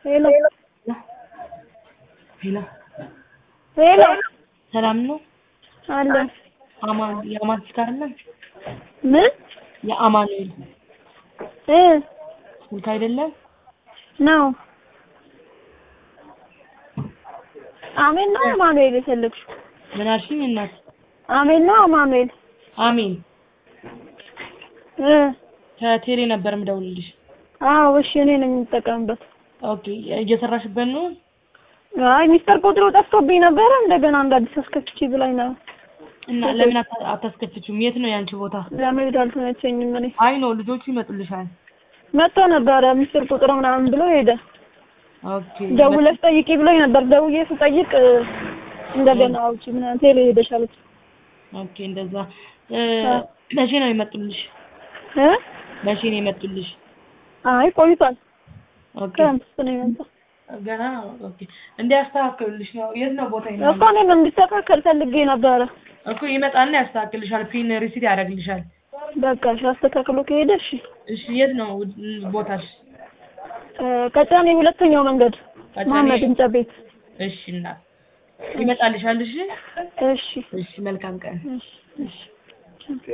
ሄሎ ሄሎ ሄሎ ሰላም ነው? አለ አማን የአማን ስልክ አይደለም? ምን የአማኑኤል እ ስልክ አይደለም? ነው አሜን ነው አማኑኤል የፈለግሽው? ምን አልሽኝ እናት? አሜን ነው አማኑኤል አሜን እ ከቴሌ ነበር የምደውልልሽ። አዎ እሺ እኔ ነኝ የምጠቀምበት ኦኬ እየሰራሽበት ነው? አይ ሚስተር ቁጥሩ ጠፍቶብኝ ነበረ እንደገና እንደ አዲስ አስከፍቺ ብላኝ ነው እና ለምን አታ- አታስከፍቺውም? የት ነው ያንቺ ቦታ? ለመሄድ አልተመቸኝም እኔ አይ ነው ልጆቹ ይመጡልሻል። መጥቶ ነበረ ሚስተር ቁጥሩ ምናምን ብሎ ሄደ ኦኬ ደውለሽ ጠይቂ ብሎኝ ነበር ደውዬ ስጠይቅ እ፣ እንደገና አውጪ ምናምን ቴሌ ሄደሽ አለች ኦኬ እንደዛ እ፣ መቼ ነው የመጡልሽ? እ መቼ ነው የመጡልሽ? አይ ቆይቷል ኦኬ ክረምት ውስጥ ነው የመጣው ገና ኦኬ እንዲያስተካክሉልሽ ነው። የት ነው ቦታ እኮ ይኖራል? እኔም እንዲስተካከል ፈልጌ ነበረ እኮ ይመጣልና ያስተካክልሻል። ፒን ሪሲት ያደርግልሻል። በቃ እሺ አስተካክሎ ከሄደ እሺ እሺ የት ነው ቦታሽ? እ፣ ቀጨኔ ሁለተኛው መንገድ ቀጨኔ? መሀመድ ህንጻ ቤት እሺ እናት ይመጣልሻል። እሺ እሺ እሺ መልካም ቀን። እሺ እሺ